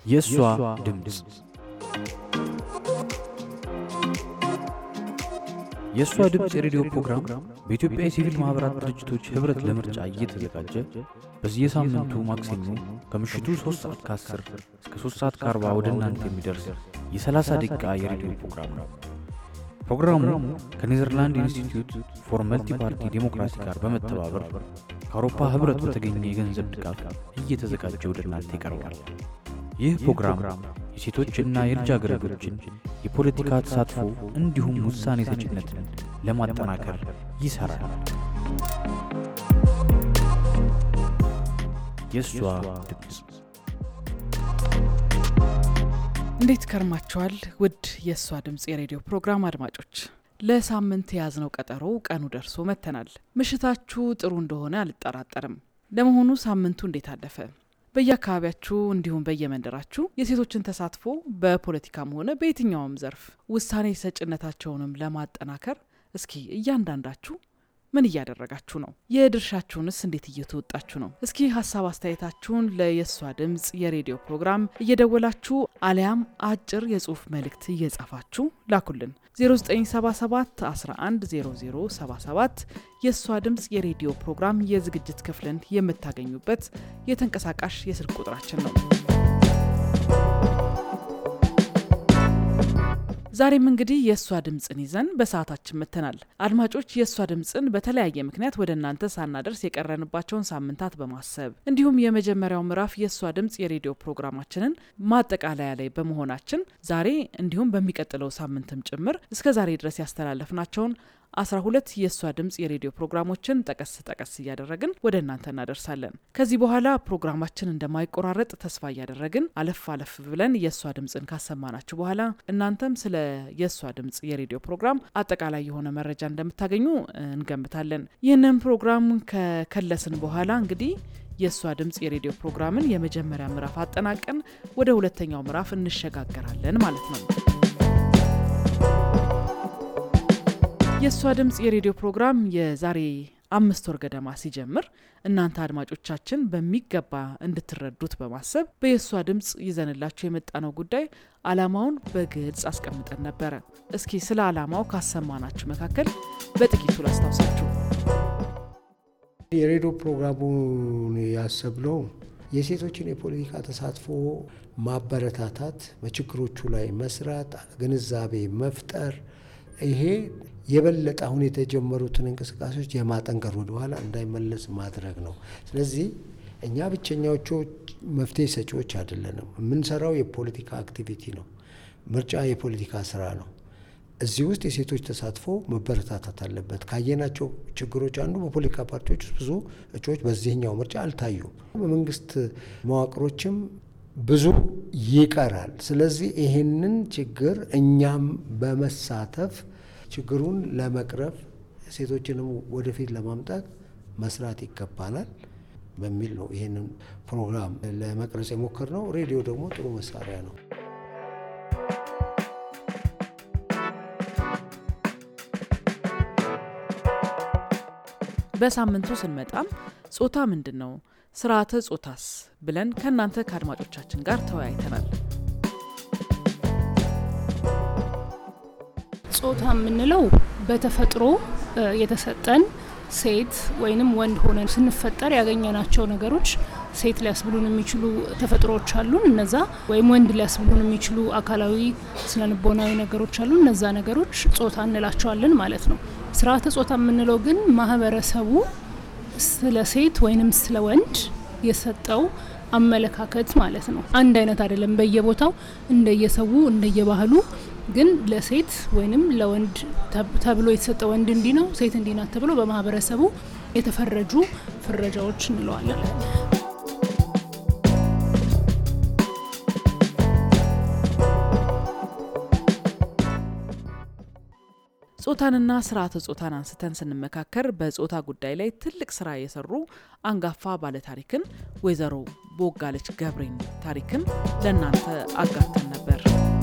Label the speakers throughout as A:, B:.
A: የእሷ ድምፅ የእሷ ድምፅ የሬዲዮ ፕሮግራም በኢትዮጵያ የሲቪል ማኅበራት ድርጅቶች ኅብረት ለምርጫ እየተዘጋጀ በየሳምንቱ ማክሰኞ ከምሽቱ 3 ሰዓት ከ10 እስከ 3 ሰዓት ከ40 ወደ እናንተ የሚደርስ የ30 ደቂቃ የሬዲዮ ፕሮግራም ነው። ፕሮግራሙ ከኔዘርላንድ ኢንስቲትዩት ፎር መልቲ ፓርቲ ዴሞክራሲ ጋር በመተባበር ከአውሮፓ ኅብረት በተገኘ የገንዘብ ድጋፍ እየተዘጋጀ ወደ እናንተ ይቀርባል። ይህ ፕሮግራም የሴቶችና የልጃገረዶችን የፖለቲካ ተሳትፎ እንዲሁም ውሳኔ ሰጭነትን ለማጠናከር ይሠራል። የእሷ ድምፅ
B: እንዴት ከርማችኋል? ውድ የእሷ ድምፅ የሬዲዮ ፕሮግራም አድማጮች፣ ለሳምንት የያዝነው ቀጠሮ ቀኑ ደርሶ መጥተናል። ምሽታችሁ ጥሩ እንደሆነ አልጠራጠርም። ለመሆኑ ሳምንቱ እንዴት አለፈ? በየአካባቢያችሁ እንዲሁም በየመንደራችሁ የሴቶችን ተሳትፎ በፖለቲካም ሆነ በየትኛውም ዘርፍ ውሳኔ ሰጭነታቸውንም ለማጠናከር እስኪ እያንዳንዳችሁ ምን እያደረጋችሁ ነው? የድርሻችሁንስ እንዴት እየተወጣችሁ ነው? እስኪ ሀሳብ አስተያየታችሁን ለየሷ ድምፅ የሬዲዮ ፕሮግራም እየደወላችሁ አሊያም አጭር የጽሁፍ መልእክት እየጻፋችሁ ላኩልን። 0977 110077 የእሷ ድምፅ የሬዲዮ ፕሮግራም የዝግጅት ክፍልን የምታገኙበት የተንቀሳቃሽ የስልክ ቁጥራችን ነው። ዛሬም እንግዲህ የእሷ ድምፅን ይዘን በሰዓታችን መጥተናል። አድማጮች የእሷ ድምፅን በተለያየ ምክንያት ወደ እናንተ ሳናደርስ የቀረንባቸውን ሳምንታት በማሰብ እንዲሁም የመጀመሪያው ምዕራፍ የእሷ ድምፅ የሬዲዮ ፕሮግራማችንን ማጠቃለያ ላይ በመሆናችን ዛሬ እንዲሁም በሚቀጥለው ሳምንትም ጭምር እስከ ዛሬ ድረስ ያስተላለፍናቸውን አስራ ሁለት የእሷ ድምፅ የሬዲዮ ፕሮግራሞችን ጠቀስ ጠቀስ እያደረግን ወደ እናንተ እናደርሳለን። ከዚህ በኋላ ፕሮግራማችን እንደማይቆራረጥ ተስፋ እያደረግን አለፍ አለፍ ብለን የእሷ ድምፅን ካሰማናችሁ በኋላ እናንተም ስለ የእሷ ድምፅ የሬዲዮ ፕሮግራም አጠቃላይ የሆነ መረጃ እንደምታገኙ እንገምታለን። ይህንን ፕሮግራም ከከለስን በኋላ እንግዲህ የእሷ ድምፅ የሬዲዮ ፕሮግራምን የመጀመሪያ ምዕራፍ አጠናቀን ወደ ሁለተኛው ምዕራፍ እንሸጋገራለን ማለት ነው። የእሷ ድምፅ የሬዲዮ ፕሮግራም የዛሬ አምስት ወር ገደማ ሲጀምር እናንተ አድማጮቻችን በሚገባ እንድትረዱት በማሰብ በየእሷ ድምፅ ይዘንላችሁ የመጣነው ጉዳይ ዓላማውን በግልጽ አስቀምጠን ነበረ። እስኪ ስለ ዓላማው ካሰማናችሁ መካከል በጥቂቱ ላስታውሳችሁ።
C: የሬዲዮ ፕሮግራሙን ያሰብነው የሴቶችን የፖለቲካ ተሳትፎ ማበረታታት፣ በችግሮቹ ላይ መስራት፣ ግንዛቤ መፍጠር ይሄ የበለጠ አሁን የተጀመሩትን እንቅስቃሴዎች የማጠንከር ወደኋላ እንዳይመለስ ማድረግ ነው። ስለዚህ እኛ ብቸኛዎቹ መፍትሄ ሰጪዎች አይደለንም። የምንሰራው የፖለቲካ አክቲቪቲ ነው። ምርጫ የፖለቲካ ስራ ነው። እዚህ ውስጥ የሴቶች ተሳትፎ መበረታታት አለበት። ካየናቸው ችግሮች አንዱ በፖለቲካ ፓርቲዎች ውስጥ ብዙ እጩዎች በዚህኛው ምርጫ አልታዩም። በመንግስት መዋቅሮችም ብዙ ይቀራል። ስለዚህ ይህንን ችግር እኛም በመሳተፍ ችግሩን ለመቅረፍ ሴቶችንም ወደፊት ለማምጣት መስራት ይገባናል በሚል ነው ይህንን ፕሮግራም ለመቅረጽ የሞከርነው። ሬዲዮ ደግሞ ጥሩ መሳሪያ ነው።
B: በሳምንቱ ስንመጣም ጾታ ምንድን ነው ስርዓተ ጾታስ ብለን ከእናንተ ከአድማጮቻችን ጋር ተወያይተናል።
D: ጾታ የምንለው በተፈጥሮ የተሰጠን ሴት ወይንም ወንድ ሆነን ስንፈጠር ያገኘናቸው ነገሮች ሴት ሊያስብሉን የሚችሉ ተፈጥሮዎች አሉን። እነዛ ወይም ወንድ ሊያስብሉን የሚችሉ አካላዊ፣ ስነልቦናዊ ነገሮች አሉ። እነዛ ነገሮች ጾታ እንላቸዋለን ማለት ነው። ስርዓተ ጾታ የምንለው ግን ማህበረሰቡ ስለ ሴት ወይንም ስለ ወንድ የሰጠው አመለካከት ማለት ነው። አንድ አይነት አይደለም። በየቦታው እንደየሰው እንደየባህሉ ግን ለሴት ወይንም ለወንድ ተብሎ የተሰጠ ወንድ እንዲህ ነው፣ ሴት እንዲህ ናት ተብሎ በማህበረሰቡ የተፈረጁ ፍረጃዎች እንለዋለን።
B: ጾታንና ስርዓተ ጾታን አንስተን ስንመካከር በጾታ ጉዳይ ላይ ትልቅ ስራ የሰሩ አንጋፋ ባለታሪክን ወይዘሮ ቦጋለች ገብሬን ታሪክን ለእናንተ አጋርተን ነበር።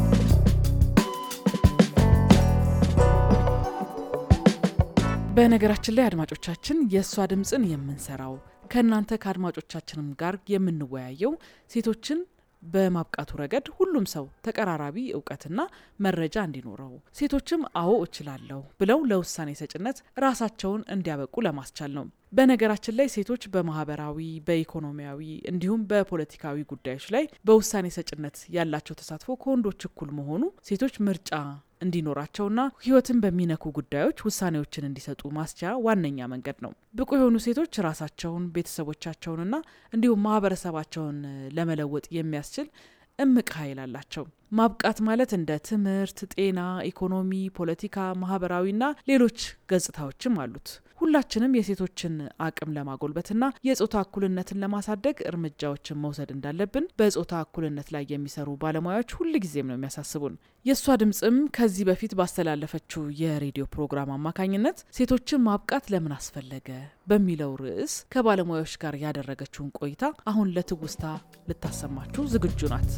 B: በነገራችን ላይ አድማጮቻችን የእሷ ድምፅን የምንሰራው ከእናንተ ከአድማጮቻችንም ጋር የምንወያየው ሴቶችን በማብቃቱ ረገድ ሁሉም ሰው ተቀራራቢ እውቀትና መረጃ እንዲኖረው፣ ሴቶችም አዎ እችላለሁ ብለው ለውሳኔ ሰጭነት ራሳቸውን እንዲያበቁ ለማስቻል ነው። በነገራችን ላይ ሴቶች በማህበራዊ፣ በኢኮኖሚያዊ እንዲሁም በፖለቲካዊ ጉዳዮች ላይ በውሳኔ ሰጭነት ያላቸው ተሳትፎ ከወንዶች እኩል መሆኑ ሴቶች ምርጫ እንዲኖራቸውና ሕይወትን በሚነኩ ጉዳዮች ውሳኔዎችን እንዲሰጡ ማስቻ ዋነኛ መንገድ ነው። ብቁ የሆኑ ሴቶች ራሳቸውን ቤተሰቦቻቸውንና እንዲሁም ማህበረሰባቸውን ለመለወጥ የሚያስችል እምቅ ኃይል አላቸው። ማብቃት ማለት እንደ ትምህርት፣ ጤና፣ ኢኮኖሚ፣ ፖለቲካ፣ ማህበራዊና ሌሎች ገጽታዎችም አሉት። ሁላችንም የሴቶችን አቅም ለማጎልበትና የጾታ እኩልነትን ለማሳደግ እርምጃዎችን መውሰድ እንዳለብን በጾታ እኩልነት ላይ የሚሰሩ ባለሙያዎች ሁልጊዜም ነው የሚያሳስቡን። የእሷ ድምፅም ከዚህ በፊት ባስተላለፈችው የሬዲዮ ፕሮግራም አማካኝነት ሴቶችን ማብቃት ለምን አስፈለገ በሚለው ርዕስ ከባለሙያዎች ጋር ያደረገችውን ቆይታ አሁን ለትውስታ ልታሰማችሁ ዝግጁ ናት።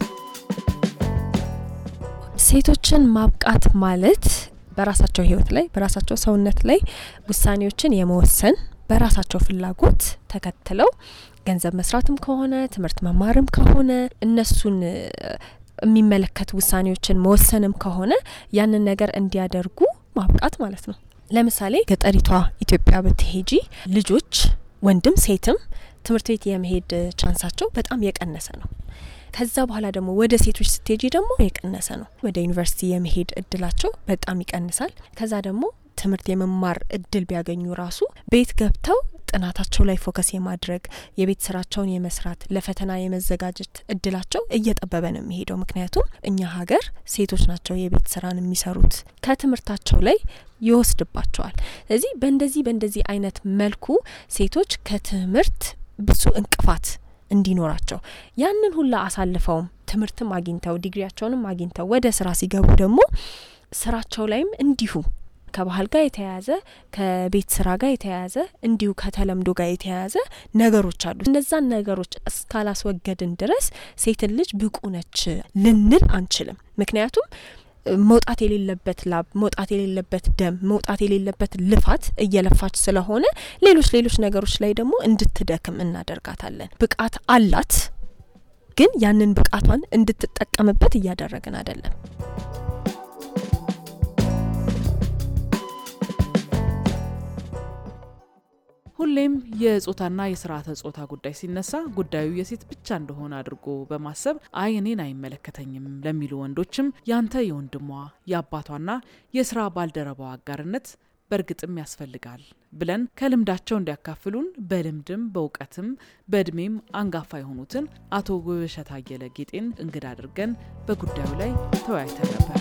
E: ሴቶችን ማብቃት ማለት በራሳቸው ህይወት ላይ በራሳቸው ሰውነት ላይ ውሳኔዎችን የመወሰን በራሳቸው ፍላጎት ተከትለው ገንዘብ መስራትም ከሆነ ትምህርት መማርም ከሆነ እነሱን የሚመለከት ውሳኔዎችን መወሰንም ከሆነ ያንን ነገር እንዲያደርጉ ማብቃት ማለት ነው። ለምሳሌ ገጠሪቷ ኢትዮጵያ ብትሄጂ ልጆች ወንድም ሴትም ትምህርት ቤት የመሄድ ቻንሳቸው በጣም የቀነሰ ነው። ከዛ በኋላ ደግሞ ወደ ሴቶች ስትሄጂ ደግሞ የቀነሰ ነው። ወደ ዩኒቨርሲቲ የመሄድ እድላቸው በጣም ይቀንሳል። ከዛ ደግሞ ትምህርት የመማር እድል ቢያገኙ ራሱ ቤት ገብተው ጥናታቸው ላይ ፎከስ የማድረግ የቤት ስራቸውን የመስራት ለፈተና የመዘጋጀት እድላቸው እየጠበበ ነው የሚሄደው። ምክንያቱም እኛ ሀገር ሴቶች ናቸው የቤት ስራን የሚሰሩት ከትምህርታቸው ላይ ይወስድባቸዋል። ስለዚህ በእንደዚህ በእንደዚህ አይነት መልኩ ሴቶች ከትምህርት ብዙ እንቅፋት እንዲኖራቸው ያንን ሁላ አሳልፈውም ትምህርትም አግኝተው ዲግሪያቸውንም አግኝተው ወደ ስራ ሲገቡ ደግሞ ስራቸው ላይም እንዲሁ ከባህል ጋር የተያያዘ ከቤት ስራ ጋር የተያያዘ እንዲሁ ከተለምዶ ጋር የተያያዘ ነገሮች አሉ። እነዛን ነገሮች እስካላስወገድን ድረስ ሴትን ልጅ ብቁ ነች ልንል አንችልም። ምክንያቱም መውጣት የሌለበት ላብ፣ መውጣት የሌለበት ደም፣ መውጣት የሌለበት ልፋት እየለፋች ስለሆነ ሌሎች ሌሎች ነገሮች ላይ ደግሞ እንድትደክም እናደርጋታለን። ብቃት አላት፣ ግን ያንን ብቃቷን እንድትጠቀምበት እያደረግን አይደለም።
B: ሁሌም የጾታና የስርዓተ ጾታ ጉዳይ ሲነሳ ጉዳዩ የሴት ብቻ እንደሆነ አድርጎ በማሰብ አይ እኔን አይመለከተኝም ለሚሉ ወንዶችም ያንተ የወንድሟ የአባቷና የስራ ባልደረባዋ አጋርነት በእርግጥም ያስፈልጋል ብለን ከልምዳቸው እንዲያካፍሉን በልምድም በእውቀትም በእድሜም አንጋፋ የሆኑትን አቶ ውብሸት አየለ ጌጤን እንግዳ አድርገን በጉዳዩ ላይ ተወያይተን ነበር።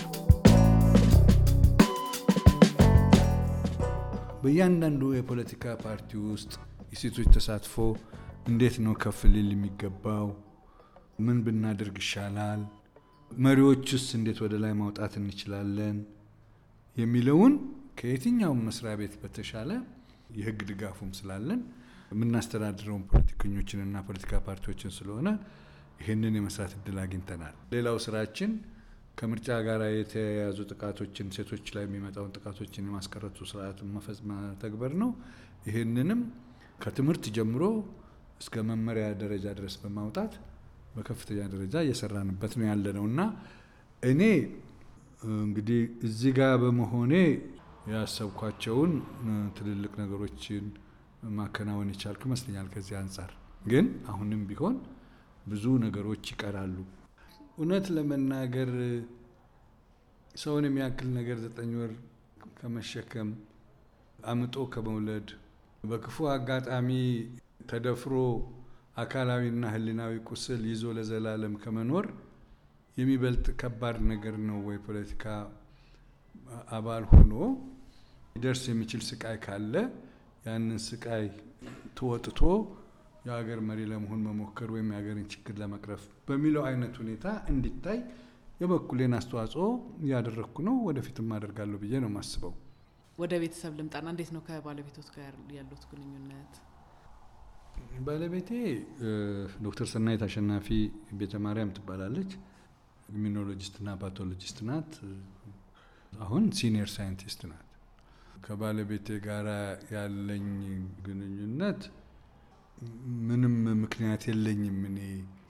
F: በእያንዳንዱ የፖለቲካ ፓርቲ ውስጥ የሴቶች ተሳትፎ እንዴት ነው ከፍ ሊል የሚገባው? ምን ብናደርግ ይሻላል? መሪዎችስ እንዴት ወደ ላይ ማውጣት እንችላለን? የሚለውን ከየትኛውም መስሪያ ቤት በተሻለ የሕግ ድጋፉም ስላለን የምናስተዳድረውን ፖለቲከኞችንና ፖለቲካ ፓርቲዎችን ስለሆነ ይህንን የመስራት እድል አግኝተናል። ሌላው ስራችን ከምርጫ ጋር የተያያዙ ጥቃቶችን ሴቶች ላይ የሚመጣውን ጥቃቶችን የማስቀረቱ ስርዓት መተግበር ነው። ይህንንም ከትምህርት ጀምሮ እስከ መመሪያ ደረጃ ድረስ በማውጣት በከፍተኛ ደረጃ እየሰራንበት ነው ያለ ነው እና እኔ እንግዲህ እዚህ ጋር በመሆኔ ያሰብኳቸውን ትልልቅ ነገሮችን ማከናወን የቻልኩ ይመስለኛል። ከዚህ አንጻር ግን አሁንም ቢሆን ብዙ ነገሮች ይቀራሉ። እውነት ለመናገር ሰውን የሚያክል ነገር ዘጠኝ ወር ከመሸከም አምጦ ከመውለድ በክፉ አጋጣሚ ተደፍሮ አካላዊና ሕሊናዊ ቁስል ይዞ ለዘላለም ከመኖር የሚበልጥ ከባድ ነገር ነው ወይ? ፖለቲካ አባል ሆኖ ሊደርስ የሚችል ስቃይ ካለ ያንን ስቃይ ተወጥቶ የሀገር መሪ ለመሆን መሞከር ወይም የሀገርን ችግር ለመቅረፍ በሚለው አይነት ሁኔታ እንዲታይ የበኩሌን አስተዋጽኦ እያደረግኩ ነው። ወደፊትም አደርጋለሁ ብዬ ነው የማስበው።
B: ወደ ቤተሰብ ልምጣና እንዴት ነው ከባለቤቶት ጋር ያሉት ግንኙነት?
F: ባለቤቴ ዶክተር ሰናይት አሸናፊ ቤተ ማርያም ትባላለች። ኢሚኖሎጂስትና ፓቶሎጂስት ናት። አሁን ሲኒየር ሳይንቲስት ናት። ከባለቤቴ ጋር ያለኝ ግንኙነት ምንም ምክንያት የለኝም። እኔ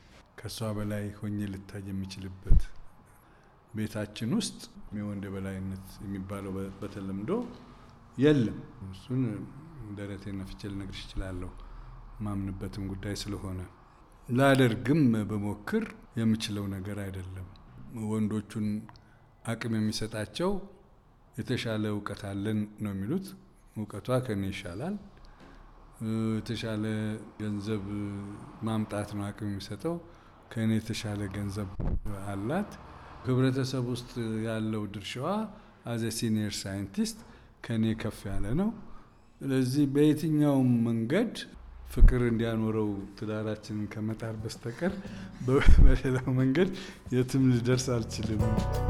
F: ከእሷ በላይ ሆኜ ልታይ የሚችልበት ቤታችን ውስጥ የወንድ የበላይነት የሚባለው በተለምዶ የለም። እሱን ደረቴ ነፍቼ ልነግርሽ እችላለሁ። ማምንበትም ጉዳይ ስለሆነ ላደርግም በሞክር የምችለው ነገር አይደለም። ወንዶቹን አቅም የሚሰጣቸው የተሻለ እውቀት አለን ነው የሚሉት። እውቀቷ ከኔ ይሻላል። የተሻለ ገንዘብ ማምጣት ነው አቅም የሚሰጠው። ከእኔ የተሻለ ገንዘብ አላት። ህብረተሰብ ውስጥ ያለው ድርሻዋ አዘ ሲኒየር ሳይንቲስት ከእኔ ከፍ ያለ ነው። ስለዚህ በየትኛውም መንገድ ፍቅር እንዲያኖረው ትዳራችንን ከመጣር በስተቀር በሌላው መንገድ የትም ልደርስ አልችልም።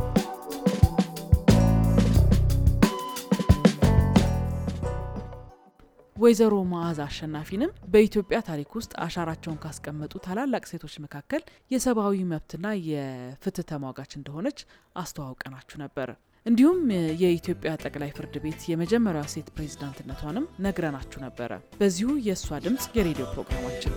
B: ወይዘሮ መዓዛ አሸናፊንም በኢትዮጵያ ታሪክ ውስጥ አሻራቸውን ካስቀመጡ ታላላቅ ሴቶች መካከል የሰብአዊ መብትና የፍትህ ተሟጋች እንደሆነች አስተዋውቀናችሁ ነበር። እንዲሁም የኢትዮጵያ ጠቅላይ ፍርድ ቤት የመጀመሪያዋ ሴት ፕሬዝዳንትነቷንም ነግረናችሁ ነበረ። በዚሁ የእሷ ድምፅ የሬዲዮ ፕሮግራማችን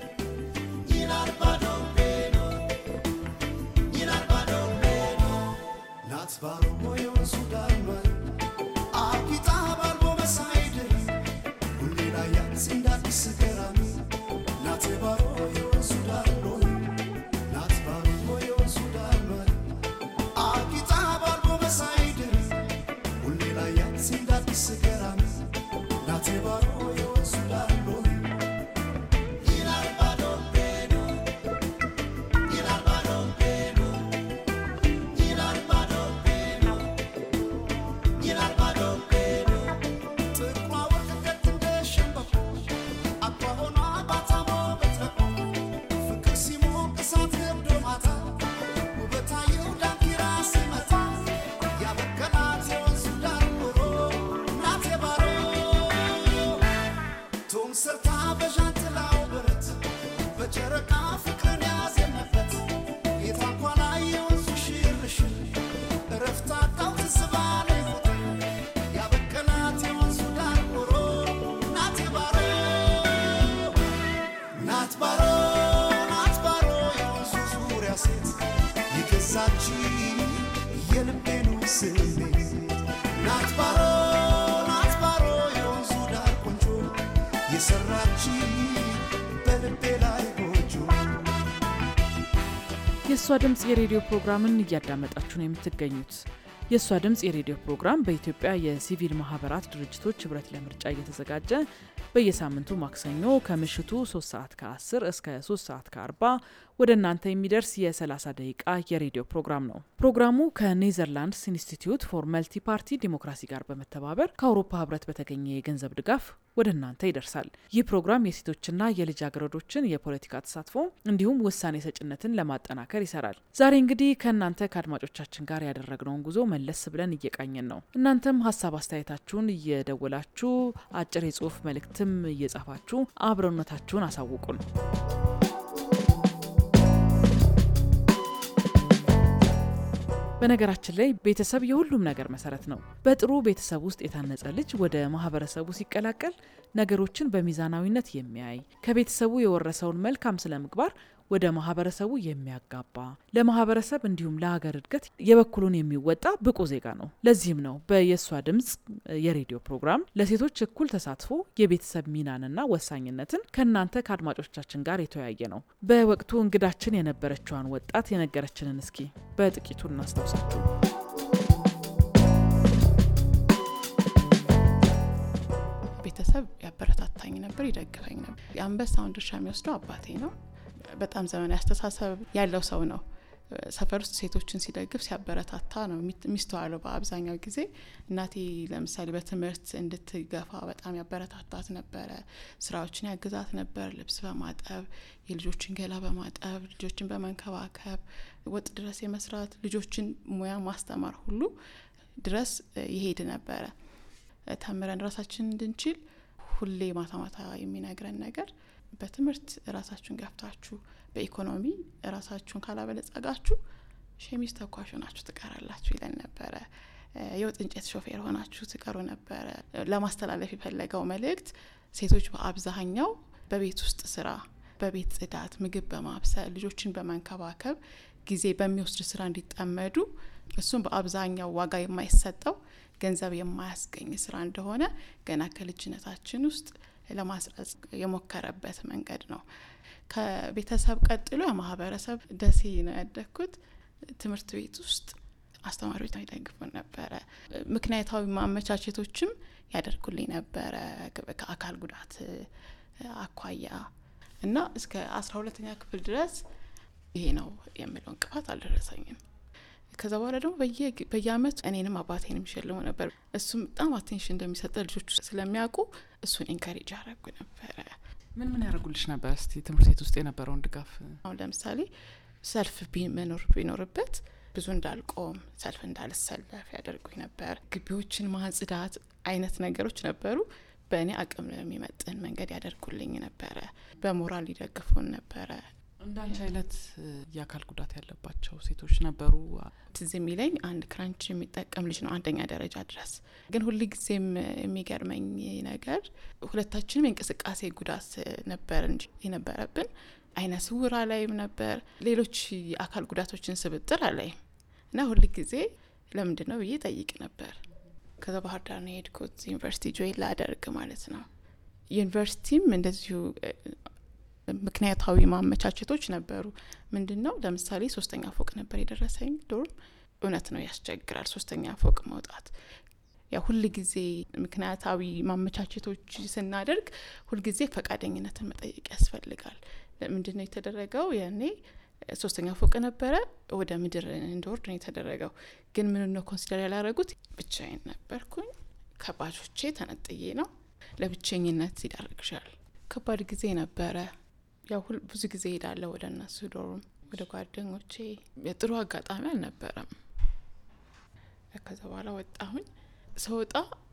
B: የእሷ ድምፅ የሬዲዮ ፕሮግራምን እያዳመጣችሁ ነው የምትገኙት። የእሷ ድምፅ የሬዲዮ ፕሮግራም በኢትዮጵያ የሲቪል ማህበራት ድርጅቶች ህብረት ለምርጫ እየተዘጋጀ በየሳምንቱ ማክሰኞ ከምሽቱ 3 ሰዓት ከ10 እስከ 3 ሰዓት ከ40 ወደ እናንተ የሚደርስ የ30 ደቂቃ የሬዲዮ ፕሮግራም ነው። ፕሮግራሙ ከኔዘርላንድስ ኢንስቲትዩት ፎር መልቲ ፓርቲ ዲሞክራሲ ጋር በመተባበር ከአውሮፓ ህብረት በተገኘ የገንዘብ ድጋፍ ወደ እናንተ ይደርሳል። ይህ ፕሮግራም የሴቶችና የልጃገረዶችን የፖለቲካ ተሳትፎ እንዲሁም ውሳኔ ሰጭነትን ለማጠናከር ይሰራል። ዛሬ እንግዲህ ከእናንተ ከአድማጮቻችን ጋር ያደረግነውን ጉዞ መለስ ብለን እየቃኘን ነው። እናንተም ሀሳብ አስተያየታችሁን እየደወላችሁ አጭር የጽሁፍ መልእክትም እየጻፋችሁ አብረነታችሁን አሳውቁን። በነገራችን ላይ ቤተሰብ የሁሉም ነገር መሰረት ነው። በጥሩ ቤተሰብ ውስጥ የታነጸ ልጅ ወደ ማህበረሰቡ ሲቀላቀል ነገሮችን በሚዛናዊነት የሚያይ ከቤተሰቡ የወረሰውን መልካም ስነ ምግባር ወደ ማህበረሰቡ የሚያጋባ ለማህበረሰብ እንዲሁም ለሀገር እድገት የበኩሉን የሚወጣ ብቁ ዜጋ ነው። ለዚህም ነው በየሷ ድምፅ የሬዲዮ ፕሮግራም ለሴቶች እኩል ተሳትፎ የቤተሰብ ሚናንና ወሳኝነትን ከእናንተ ከአድማጮቻችን ጋር የተወያየ ነው። በወቅቱ እንግዳችን የነበረችዋን ወጣት የነገረችንን እስኪ በጥቂቱ እናስታውሳችሁ።
G: ቤተሰብ ያበረታታኝ ነበር፣ ይደግፈኝ ነበር። የአንበሳውን ድርሻ የሚወስደው አባቴ ነው። በጣም ዘመናዊ አስተሳሰብ ያለው ሰው ነው። ሰፈር ውስጥ ሴቶችን ሲደግፍ ሲያበረታታ ነው የሚስተዋለው በአብዛኛው ጊዜ። እናቴ ለምሳሌ በትምህርት እንድትገፋ በጣም ያበረታታት ነበረ። ስራዎችን ያግዛት ነበር፣ ልብስ በማጠብ የልጆችን ገላ በማጠብ ልጆችን በመንከባከብ ወጥ ድረስ የመስራት ልጆችን ሙያ ማስተማር ሁሉ ድረስ ይሄድ ነበረ። ተምረን ራሳችን እንድንችል ሁሌ ማታ ማታ የሚነግረን ነገር በትምህርት ራሳችሁን ገፍታችሁ በኢኮኖሚ ራሳችሁን ካላበለጸጋችሁ ሸሚዝ ተኳሽ ሆናችሁ ትቀራላችሁ ይለን ነበረ። የወጥ እንጨት ሾፌር ሆናችሁ ትቀሩ ነበረ። ለማስተላለፍ የፈለገው መልእክት ሴቶች በአብዛኛው በቤት ውስጥ ስራ በቤት ጽዳት፣ ምግብ በማብሰል ልጆችን በመንከባከብ ጊዜ በሚወስድ ስራ እንዲጠመዱ እሱም በአብዛኛው ዋጋ የማይሰጠው ገንዘብ የማያስገኝ ስራ እንደሆነ ገና ከልጅነታችን ውስጥ ለማስረጽ የሞከረበት መንገድ ነው። ከቤተሰብ ቀጥሎ የማህበረሰብ ደሴ ነው ያደግኩት። ትምህርት ቤት ውስጥ አስተማሪዎች ይደግፉን ነበረ። ምክንያታዊ ማመቻቸቶችም ያደርጉልኝ ነበረ ከአካል ጉዳት አኳያ እና እስከ አስራ ሁለተኛ ክፍል ድረስ ይሄ ነው የሚለው እንቅፋት አልደረሰኝም። ከዛ በኋላ ደግሞ በየአመቱ እኔንም አባቴንም ይሸልሙ ነበር። እሱም በጣም አቴንሽን እንደሚሰጠ ልጆቹ ስለሚያውቁ እሱን ኢንካሬጅ ያደረጉ ነበረ።
B: ምን ምን ያደርጉልሽ ነበር? እስቲ ትምህርት ቤት ውስጥ የነበረውን ድጋፍ።
G: አሁን ለምሳሌ ሰልፍ መኖር ቢኖርበት ብዙ እንዳልቆም ሰልፍ እንዳልሰለፍ ያደርጉኝ ነበር። ግቢዎችን ማጽዳት አይነት ነገሮች ነበሩ። በእኔ አቅም የሚመጥን መንገድ ያደርጉልኝ ነበረ። በሞራል ይደግፉን ነበረ።
B: እንዳንቺ አይነት የአካል ጉዳት ያለባቸው ሴቶች ነበሩ?
G: ትዝ የሚለኝ አንድ ክራንች የሚጠቀም ልጅ ነው አንደኛ ደረጃ ድረስ። ግን ሁል ጊዜም የሚገርመኝ ነገር ሁለታችንም የእንቅስቃሴ ጉዳት ነበር እንጂ የነበረብን አይነ ስውራ ላይም ነበር ሌሎች የአካል ጉዳቶችን ስብጥር አላይም እና ሁል ጊዜ ለምንድን ነው ብዬ ጠይቅ ነበር። ከዛ ባህር ዳር ነው የሄድኩት ዩኒቨርሲቲ ጆይን ላደርግ ማለት ነው። ዩኒቨርሲቲም እንደዚሁ ምክንያታዊ ማመቻቸቶች ነበሩ። ምንድን ነው ለምሳሌ ሶስተኛ ፎቅ ነበር የደረሰኝ ዶርም። እውነት ነው ያስቸግራል ሶስተኛ ፎቅ መውጣት። ያ ሁል ጊዜ ምክንያታዊ ማመቻቸቶች ስናደርግ ሁልጊዜ ፈቃደኝነትን መጠየቅ ያስፈልጋል። ምንድን ነው የተደረገው? ያኔ ሶስተኛ ፎቅ ነበረ፣ ወደ ምድር እንድወርድ ነው የተደረገው። ግን ምን ነው ኮንሲደር ያላረጉት? ብቻዬን ነበርኩኝ። ከባጆቼ ተነጥዬ ነው። ለብቸኝነት ይዳርግሻል። ከባድ ጊዜ ነበረ። ያው ብዙ ጊዜ ሄዳለሁ ወደ እነሱ ዶርም፣ ወደ ጓደኞቼ። የጥሩ አጋጣሚ አልነበረም። ከዛ በኋላ ወጣሁኝ። ስወጣ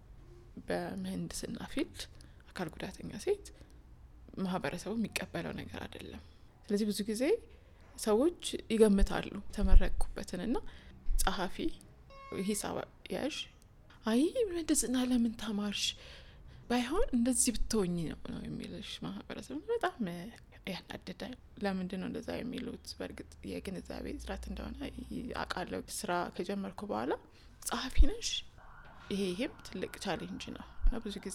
G: በምህንድስና ፊልድ አካል ጉዳተኛ ሴት ማህበረሰቡ የሚቀበለው ነገር አይደለም። ስለዚህ ብዙ ጊዜ ሰዎች ይገምታሉ ተመረቅኩበትንና ጸሐፊ፣ ሂሳብ ያዥ፣ አይ ምህንድስና ለምን ተማርሽ ባይሆን እንደዚህ ብትሆኝ ነው ነው የሚልሽ ማህበረሰብ በጣም ያናድዳል። ለምንድን ነው እንደዛ የሚሉት? በእርግጥ የግንዛቤ እጥረት እንደሆነ አውቃለሁ። ስራ ከጀመርኩ በኋላ ጸሐፊ ነሽ፣ ይሄ ይሄም ትልቅ ቻሌንጅ ነው እና ብዙ ጊዜ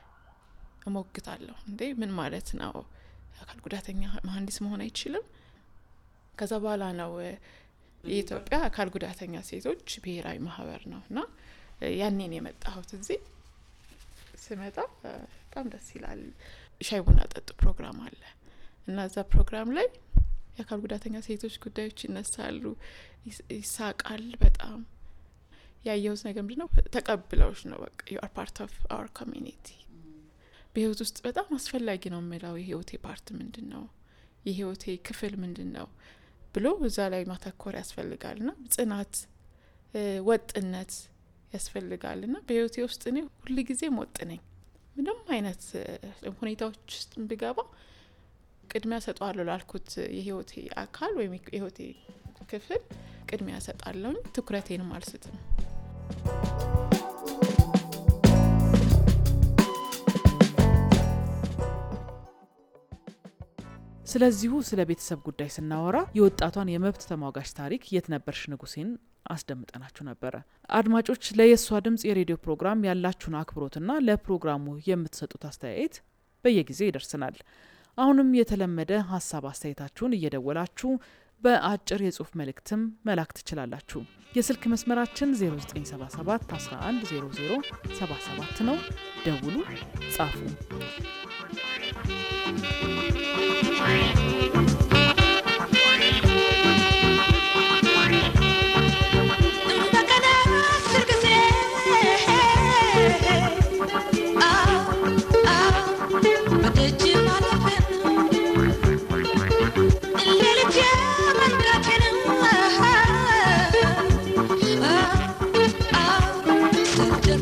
G: እሞግታለሁ። እንዴ ምን ማለት ነው? አካል ጉዳተኛ መሀንዲስ መሆን አይችልም? ከዛ በኋላ ነው የኢትዮጵያ አካል ጉዳተኛ ሴቶች ብሔራዊ ማህበር ነው እና ያኔን የመጣሁት እዚህ ስመጣ በጣም ደስ ይላል። ሻይ ቡና ጠጡ ፕሮግራም አለ እና እዛ ፕሮግራም ላይ የአካል ጉዳተኛ ሴቶች ጉዳዮች ይነሳሉ፣ ይሳቃል። በጣም ያየሁት ነገር ምንድን ነው? ተቀብለውሽ ነው በቃ ዩ አር ፓርት ኦፍ አወር ኮሚኒቲ። በህይወት ውስጥ በጣም አስፈላጊ ነው የምለው የህይወቴ ፓርት ምንድን ነው፣ የህይወቴ ክፍል ምንድን ነው ብሎ እዛ ላይ ማተኮር ያስፈልጋል እና ጽናት፣ ወጥነት ያስፈልጋል እና በህይወቴ ውስጥ እኔ ሁል ጊዜም ወጥ ነኝ። ምንም አይነት ሁኔታዎች ውስጥ ብገባ ቅድሚያ ሰጠዋለሁ ላልኩት የህይወቴ አካል ወይም የህይወቴ ክፍል ቅድሚያ ሰጣለሁኝ። ትኩረቴንም አልስትም።
B: ስለዚሁ ስለ ቤተሰብ ጉዳይ ስናወራ የወጣቷን የመብት ተሟጋች ታሪክ የት ነበርሽ ንጉሴን አስደምጠናችሁ ነበረ። አድማጮች ለየሷ ድምጽ የሬዲዮ ፕሮግራም ያላችሁን አክብሮትና ለፕሮግራሙ የምትሰጡት አስተያየት በየጊዜው ይደርስናል። አሁንም የተለመደ ሀሳብ አስተያየታችሁን እየደወላችሁ በአጭር የጽሁፍ መልእክትም መላክ ትችላላችሁ። የስልክ መስመራችን 0977 110077 ነው። ደውሉ፣ ጻፉ።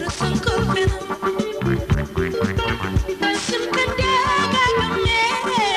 H: Some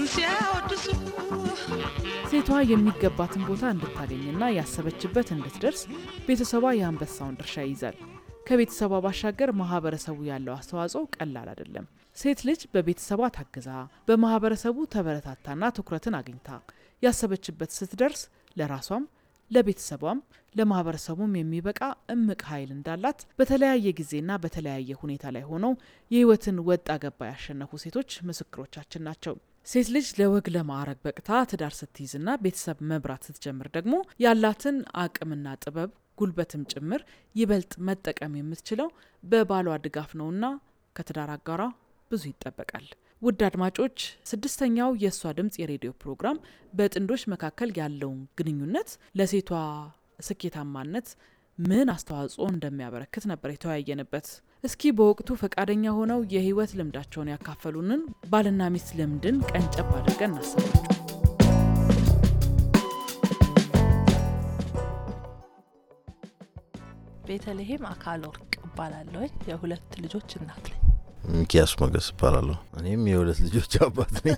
H: ሲያወድሱ
B: ሴቷ የሚገባትን ቦታ እንድታገኝና ያሰበችበት እንድትደርስ ቤተሰቧ የአንበሳውን ድርሻ ይይዛል። ከቤተሰቧ ባሻገር ማህበረሰቡ ያለው አስተዋጽኦ ቀላል አይደለም። ሴት ልጅ በቤተሰቧ ታግዛ በማህበረሰቡ ተበረታታና ትኩረትን አግኝታ ያሰበችበት ስትደርስ ለራሷም ለቤተሰቧም ለማህበረሰቡም የሚበቃ እምቅ ኃይል እንዳላት በተለያየ ጊዜና በተለያየ ሁኔታ ላይ ሆነው የህይወትን ወጣ ገባ ያሸነፉ ሴቶች ምስክሮቻችን ናቸው። ሴት ልጅ ለወግ ለማዕረግ በቅታ ትዳር ስትይዝና ቤተሰብ መብራት ስትጀምር ደግሞ ያላትን አቅምና ጥበብ ጉልበትም ጭምር ይበልጥ መጠቀም የምትችለው በባሏ ድጋፍ ነውና ከትዳር አጋሯ ብዙ ይጠበቃል። ውድ አድማጮች፣ ስድስተኛው የእሷ ድምፅ የሬዲዮ ፕሮግራም በጥንዶች መካከል ያለውን ግንኙነት ለሴቷ ስኬታማነት ምን አስተዋጽኦ እንደሚያበረክት ነበር የተወያየንበት። እስኪ በወቅቱ ፈቃደኛ ሆነው የህይወት ልምዳቸውን ያካፈሉንን ባልና ሚስት ልምድን ቀንጨብ አድርገን እናሰማችሁ።
I: ቤተልሔም አካል ወርቅ እባላለሁ። የሁለት ልጆች እናት ነኝ።
J: ሚኪያስ ሞገስ እባላለሁ። እኔም የሁለት ልጆች አባት ነኝ።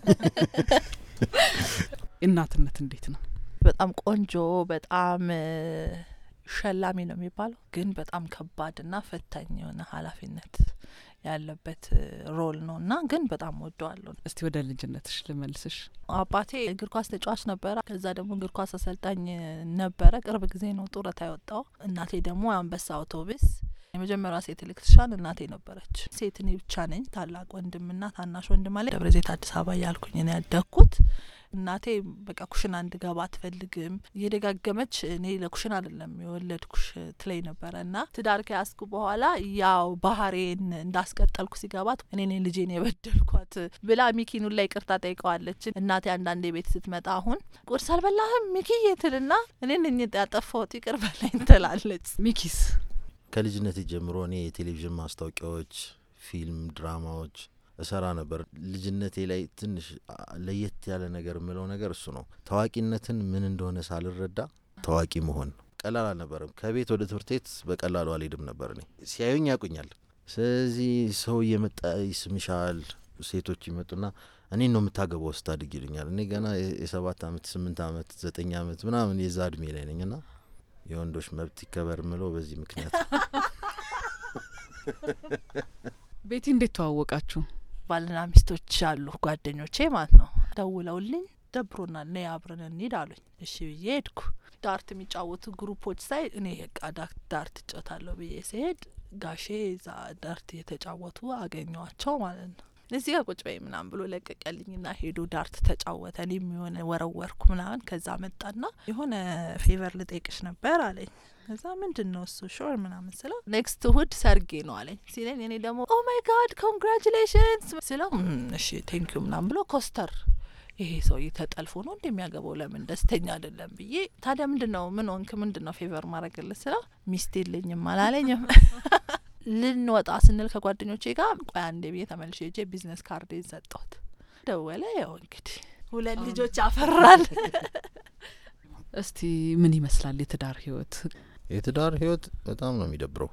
B: እናትነት እንዴት ነው?
I: በጣም ቆንጆ በጣም ሸላሚ ነው የሚባለው፣ ግን በጣም ከባድና ፈታኝ የሆነ ኃላፊነት ያለበት ሮል ነው እና ግን በጣም ወደዋለሁ።
B: እስቲ ወደ ልጅነትሽ ልመልስሽ።
I: አባቴ እግር ኳስ ተጫዋች ነበረ። ከዛ ደግሞ እግር ኳስ አሰልጣኝ ነበረ። ቅርብ ጊዜ ነው ጡረታ የወጣው። እናቴ ደግሞ አንበሳ አውቶቡስ የመጀመሪያ ሴት ኤሌክትሪሻን እናቴ ነበረች። ሴት እኔ ብቻ ነኝ። ታላቅ ወንድምና ታናሽ ወንድም አለ። ደብረ ዘይት አዲስ አበባ እያልኩኝ ነው ያደግኩት። እናቴ በቃ ኩሽና እንድገባ አትፈልግም። እየደጋገመች እኔ ለኩሽና አይደለም የወለድኩሽ ትለኝ ነበረ እና ትዳር ከያዝኩ በኋላ ያው ባህሬን እንዳስቀጠልኩ ሲገባት እኔ ነኝ ልጄን የበደልኳት ብላ ሚኪኑ ላይ ይቅርታ ጠይቀዋለች። እናቴ አንዳንዴ ቤት ስትመጣ አሁን ቁርስ አልበላህም ሚኪዬ ትልና እኔ ነኝ ያጠፋሁት ይቅር በላኝ ትላለች።
B: ሚኪስ
J: ከልጅነት ጀምሮ እኔ የቴሌቪዥን ማስታወቂያዎች፣ ፊልም፣ ድራማዎች እሰራ ነበር። ልጅነቴ ላይ ትንሽ ለየት ያለ ነገር የምለው ነገር እሱ ነው። ታዋቂነትን ምን እንደሆነ ሳልረዳ ታዋቂ መሆን ቀላል አልነበርም። ከቤት ወደ ትምህርት ቤት በቀላሉ አልሄድም ነበር። እኔ ሲያዩኝ ያውቁኛል። ስለዚህ ሰው እየመጣ ይስምሻል። ሴቶች ይመጡና እኔን ነው የምታገባው ስታድግ ይሉኛል። እኔ ገና የሰባት አመት ስምንት አመት ዘጠኝ አመት ምናምን የዛ እድሜ ላይ ነኝ ና የወንዶች መብት ይከበር ምለው በዚህ ምክንያት
B: ቤቲ እንዴት ተዋወቃችሁ?
I: ባልና ሚስቶች አሉ ጓደኞቼ ማለት ነው። ደውለውልኝ ደብሮናል ነይ አብረን እንሂድ አሉኝ። እሺ ብዬ ሄድኩ። ዳርት የሚጫወቱ ግሩፖች ሳይ እኔ በቃ ዳርት እጫወታለሁ ብዬ ሲሄድ ጋሼ እዛ ዳርት እየተጫወቱ አገኘዋቸው ማለት ነው። እዚህ ጋር ቁጭ በይ ምናምን ብሎ ለቀቀልኝና ሄዶ ዳርት ተጫወተ። እኔም የሆነ ወረወርኩ ምናምን። ከዛ መጣና የሆነ ፌቨር ልጠይቅሽ ነበር አለኝ። ከዛ ምንድን ነው እሱ ሾር ምናምን ስለው ኔክስት እሁድ ሰርጌ ነው አለኝ ሲለኝ እኔ ደግሞ ኦ ማይ ጋድ ኮንግራቹሌሽንስ ስለው እሺ ቴንኪዩ ምናምን ብሎ ኮስተር ይሄ ሰውዬ ተጠልፎ ነው እንደሚያገባው ለምን ደስተኛ አይደለም ብዬ ታዲያ ምንድን ነው ምን ሆንክ ምንድን ነው ፌቨር ማድረግልህ ስለው ሚስት የለኝም አላለኝም ልንወጣ ስንል ከጓደኞቼ ጋር ቆይ አንዴ ብዬ ተመልሼ ሄጄ ቢዝነስ ካርዴን ሰጠሁት። ደወለ። ያው እንግዲህ ሁለት ልጆች አፈራል።
B: እስቲ ምን ይመስላል የትዳር ህይወት?
J: የትዳር ህይወት በጣም ነው የሚደብረው።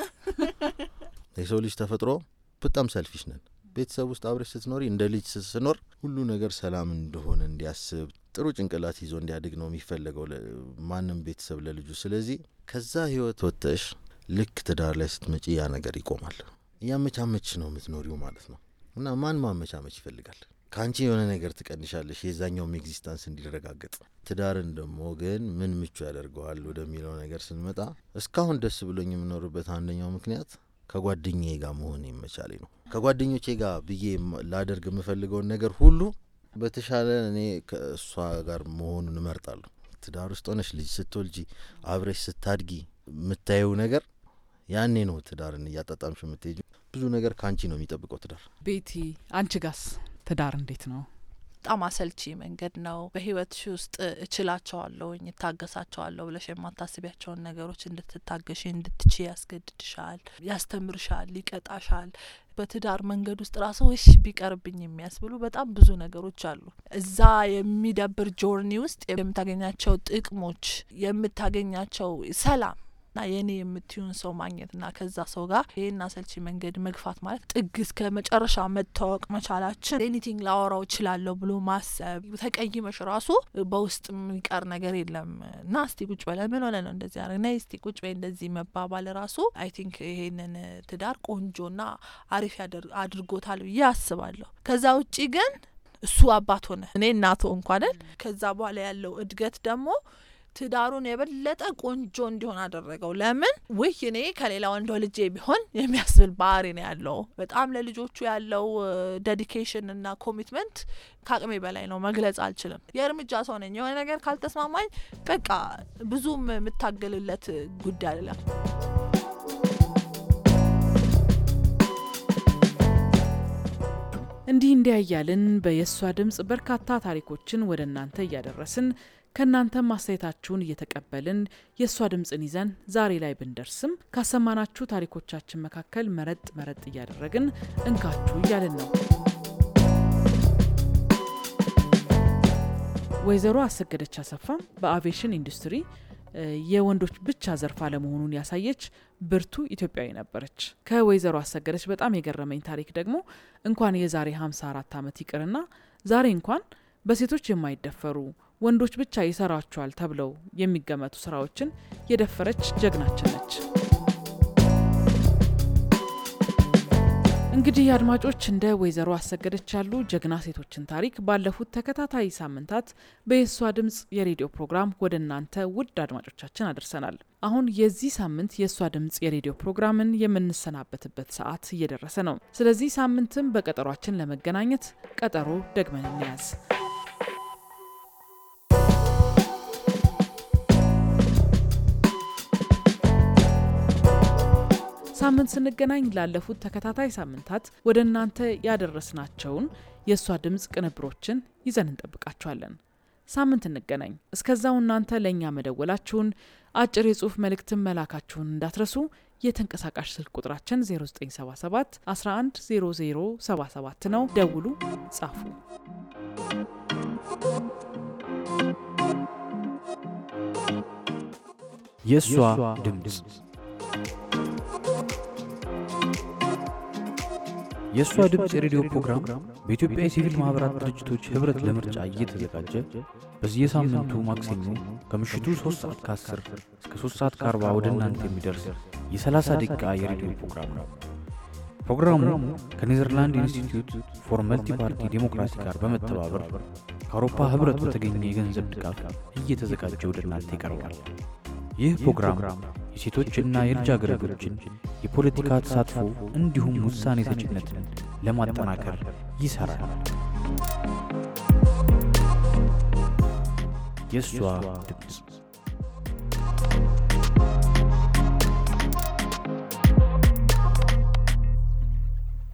J: የሰው ልጅ ተፈጥሮ በጣም ሰልፊሽ ነን። ቤተሰብ ውስጥ አብረሽ ስትኖሪ እንደ ልጅ ስትኖር ሁሉ ነገር ሰላም እንደሆነ እንዲያስብ ጥሩ ጭንቅላት ይዞ እንዲያድግ ነው የሚፈለገው ማንም ቤተሰብ ለልጁ። ስለዚህ ከዛ ህይወት ወጥተሽ ልክ ትዳር ላይ ስትመጪ ያ ነገር ይቆማል። እያመቻመች ነው የምትኖሪው ማለት ነው። እና ማን ማመቻመች ይፈልጋል? ከአንቺ የሆነ ነገር ትቀንሻለሽ፣ የዛኛውም ኤግዚስታንስ እንዲረጋገጥ። ትዳርን ደግሞ ግን ምን ምቹ ያደርገዋል ወደሚለው ነገር ስንመጣ እስካሁን ደስ ብሎኝ የምኖርበት አንደኛው ምክንያት ከጓደኛዬ ጋር መሆን ይመቻሌ ነው። ከጓደኞቼ ጋር ብዬ ላደርግ የምፈልገውን ነገር ሁሉ በተሻለ እኔ ከእሷ ጋር መሆኑን እመርጣለሁ። ትዳር ውስጥ ሆነሽ ልጅ ስትወልጂ አብረሽ ስታድጊ የምታየው ነገር ያኔ ነው ትዳርን እያጣጣምሽ የምትሄጁ። ብዙ ነገር ከአንቺ ነው የሚጠብቀው ትዳር።
B: ቤቲ አንቺ ጋስ ትዳር እንዴት ነው?
I: በጣም አሰልቺ መንገድ ነው። በህይወትሽ ውስጥ እችላቸዋለሁኝ እታገሳቸዋለሁ ብለሽ የማታስቢያቸውን ነገሮች እንድትታገሽ እንድትች ያስገድድሻል፣ ያስተምርሻል፣ ይቀጣሻል። በትዳር መንገድ ውስጥ ራሱ እሺ ቢቀርብኝ የሚያስብሉ በጣም ብዙ ነገሮች አሉ። እዛ የሚደብር ጆርኒ ውስጥ የምታገኛቸው ጥቅሞች፣ የምታገኛቸው ሰላም እና የእኔ የምትዩን ሰው ማግኘት እና ከዛ ሰው ጋር ይህን አሰልቺ መንገድ መግፋት ማለት ጥግ እስከ መጨረሻ መታወቅ መቻላችን ኤኒቲንግ ላወራው እችላለሁ ብሎ ማሰብ ተቀይመሽ ራሱ በውስጥ የሚቀር ነገር የለም እና እስቲ ቁጭ በለ ምን ሆነ ነው እንደዚህ ያደረግ ና እስቲ ቁጭ በይ እንደዚህ መባባል ራሱ አይ ቲንክ ይሄንን ትዳር ቆንጆና አሪፍ አድርጎታል ብዬ አስባለሁ። ከዛ ውጪ ግን እሱ አባት ሆነ እኔ እናቶ እንኳንን ከዛ በኋላ ያለው እድገት ደግሞ ትዳሩን የበለጠ ቆንጆ እንዲሆን አደረገው። ለምን ውይ እኔ ከሌላ ወንድ ልጄ ቢሆን የሚያስብል ባህሪ ነው ያለው። በጣም ለልጆቹ ያለው ዴዲኬሽን እና ኮሚትመንት ከአቅሜ በላይ ነው፣ መግለጽ አልችልም። የእርምጃ ሰው ነኝ። የሆነ ነገር ካልተስማማኝ በቃ ብዙም የምታገልለት ጉዳይ አይደለም።
B: እንዲህ እንዲያ እያልን በየሷ ድምፅ በርካታ ታሪኮችን ወደ እናንተ እያደረስን ከእናንተም አስተያየታችሁን እየተቀበልን የእሷ ድምፅን ይዘን ዛሬ ላይ ብንደርስም ካሰማናችሁ ታሪኮቻችን መካከል መረጥ መረጥ እያደረግን እንካችሁ እያልን ነው። ወይዘሮ አሰገደች አሰፋም በአቪዬሽን ኢንዱስትሪ የወንዶች ብቻ ዘርፍ አለመሆኑን ያሳየች ብርቱ ኢትዮጵያዊ ነበረች። ከወይዘሮ አሰገደች በጣም የገረመኝ ታሪክ ደግሞ እንኳን የዛሬ 54 ዓመት ይቅርና ዛሬ እንኳን በሴቶች የማይደፈሩ ወንዶች ብቻ ይሰራቸዋል ተብለው የሚገመቱ ስራዎችን የደፈረች ጀግናችን ነች። እንግዲህ አድማጮች እንደ ወይዘሮ አሰገደች ያሉ ጀግና ሴቶችን ታሪክ ባለፉት ተከታታይ ሳምንታት በየሷ ድምፅ የሬዲዮ ፕሮግራም ወደ እናንተ ውድ አድማጮቻችን አድርሰናል። አሁን የዚህ ሳምንት የእሷ ድምፅ የሬዲዮ ፕሮግራምን የምንሰናበትበት ሰዓት እየደረሰ ነው። ስለዚህ ሳምንትም በቀጠሯችን ለመገናኘት ቀጠሮ ደግመን እንያዝ። ሳምንት ስንገናኝ ላለፉት ተከታታይ ሳምንታት ወደ እናንተ ያደረስናቸውን የእሷ ድምፅ ቅንብሮችን ይዘን እንጠብቃችኋለን። ሳምንት እንገናኝ። እስከዛው እናንተ ለእኛ መደወላችሁን፣ አጭር የጽሁፍ መልእክትን መላካችሁን እንዳትረሱ። የተንቀሳቃሽ ስልክ ቁጥራችን 0977 110077 ነው። ደውሉ፣ ጻፉ።
A: የእሷ ድምፅ የእሷ ድምፅ የሬዲዮ ፕሮግራም በኢትዮጵያ የሲቪል ማኅበራት ድርጅቶች ኅብረት ለምርጫ እየተዘጋጀ በየሳምንቱ ማክሰኞ ከምሽቱ 3 ሰዓት ከ10 እስከ 3 ሰዓት ከ40 ወደ እናንተ የሚደርስ የ30 ደቂቃ የሬዲዮ ፕሮግራም ነው። ፕሮግራሙ ከኔዘርላንድ ኢንስቲትዩት ፎር መልቲ ፓርቲ ዴሞክራሲ ጋር በመተባበር ከአውሮፓ ኅብረት በተገኘ የገንዘብ ድጋፍ እየተዘጋጀ ወደ እናንተ ይቀርባል። ይህ ፕሮግራም የሴቶችና የልጃገረዶችን የፖለቲካ ተሳትፎ እንዲሁም ውሳኔ ሰጭነትን ለማጠናከር ይሠራል። የእሷ ድምፅ